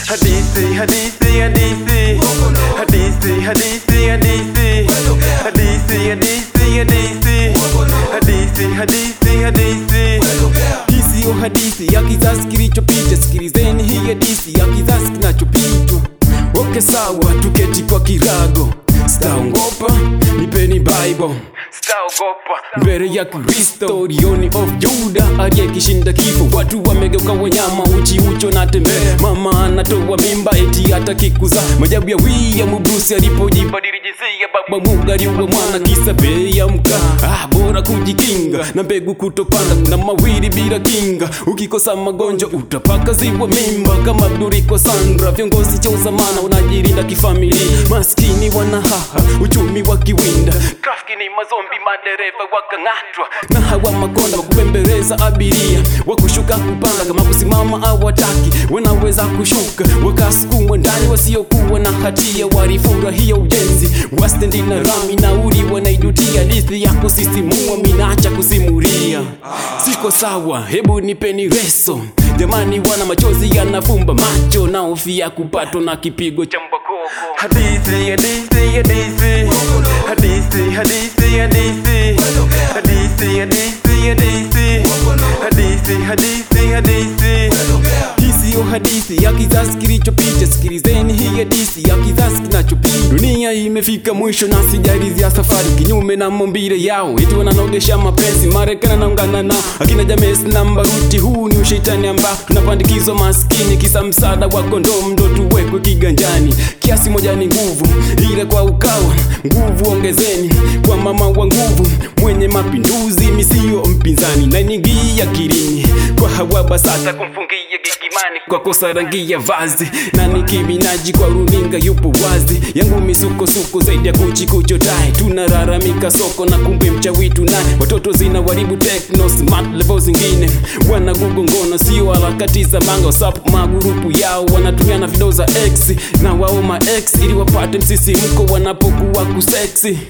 Hadithi, hadithi, hadithi. Hadithi, hadithi, hadithi. Hadithi, hadithi, hadithi. Hadithi, hadithi, hadithi. Hii siyo hadithi ya kizazi kilichopita, sikilizeni hii hadithi ya kizazi kinachopitwa. Oke sawa, tuketi kwa kirago, sitaongopa, nipeni Bible Sitaogopa. mbele ya Kristo, Lion of Juda aliyekishinda kifo. Watu wamegeuka wanyama, uchi ucho na tembea. Mama anatoa mimba eti atakikuza. Majabu ya William Bruce alipojibadili jinsia, baba Mungu aliua mwana kisa bei ya mkaa. Ah, bora kujikinga na mbegu kutopanda na mawili bila kinga. Ukikosa magonjwa utapaka ziwa mimba kama Abduriko Sandra. Viongozi cha uzamana wanajilinda kifamilia, maskini wanahaha uchumi wa kiwinda Trafiki ni mazombi, madereva wakang'atwa. na hawa makonda wa kubembeleza abiria wa kushuka kupanda, kama kusimama au wataki wanaweza kushuka wakasukumwa ndani, wasiokuwa na hatia walifurahia ujenzi wa stendi na rami, nauli wanaidutia. Hadithi ya kusisimua minaacha kusimulia, siko sawa, hebu nipeni reso jamani, wana machozi yanafumba macho, naofia kupatwa na kipigo cha mbakoko. Hadithi, hadithi, hadithi. Hadithi, hadithi, hadithi. Hadithi, hadithi, hadithi. Hadithi, hadithi, hadithi. Hii siyo hadithi ya kizazi kilichopita, sikilizeni hii hadithi ya kizazi kinachopita. Dunia imefika mwisho na sijalizia safari, kinyume na maumbile yao, eti wananogesha mapenzi. Marekani anaungana nao akina James na Mbaruti. Huu ni ushetani ambao tunapandikizwa maskini, kisa msaada wa kondomu ndo tuwekwe kiganjani. Kiasi moja ni nguvu, ila kwa ukawa nguvu ongezeni kwa mama wa nguvu, mwenye mapinduzi misio mpinzani, na nyingi akilini kwa hawa basata kumfungia gigimani kwa kosa rangi ya vazi na Nicki Minaj kwa runinga yupo wazi yangu misukosuko zaidi ya kuchi kuchotai tunalalamika soko na kumbe mchawi tunaye watoto zina waribu techno smart level zingine wana ngono sio harakati za manga whatsapp magurupu yao wanatumia na video za x na wao ma x ili wapate msisimko wanapokuwa kuseksi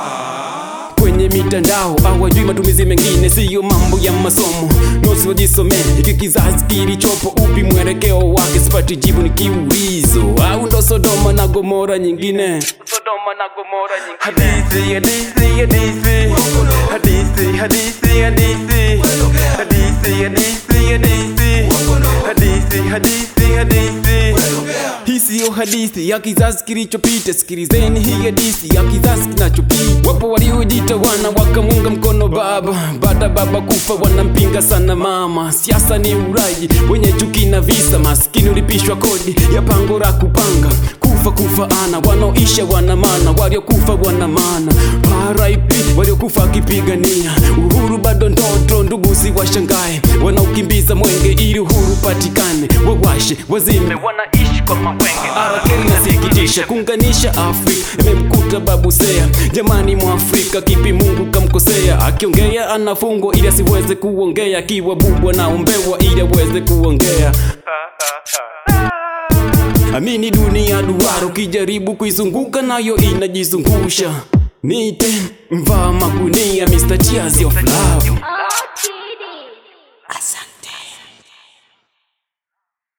kwenye mitandao hawajui matumizi mengine, siyo mambo ya masomo. Nosi wajisome hiki kizazi kilichopo, upi mwelekeo wake? Sipati jibu, ni kiulizo au ndo Sodoma na Gomora nyingine? Sodoma na Gomora nyingine. Hadithi, hadithi, hadithi. Hadithi, hadithi, hadithi. Hadithi, hadithi, hadithi. Hadithi, hadithi, hadithi. Hii siyo hadithi ya kizazi kilichopita, sikilizeni hii hadithi ya kizazi kinachopita. Wapo waliojiita wana wakamunga mkono baba, baada baba kufa wanampinga sana mama. Siasa ni uraji wenye chuki na visa, maskini ulipishwa kodi ya pango la kupanga kufa kufa ana wanaoisha wana maana, waliokufa wana maana. RIP waliokufa akipigania uhuru bado ndoto, ndugu si washangae wanaokimbiza mwenge ili uhuru patikane, wawashe wazime Wanaishi kwa mawenge. Arakeli nasikitisha kuunganisha Afrika imemkuta babu Seya. Jamani, Mwafrika kipi Mungu kamkosea? Akiongea anafungwa ili asiweze kuongea, akiwa bubu anaombewa ili aweze kuongea. Amini dunia duara, ukijaribu kuizunguka nayo inajizungusha. Nite mvaa magunia, Mr. Cheers of Love.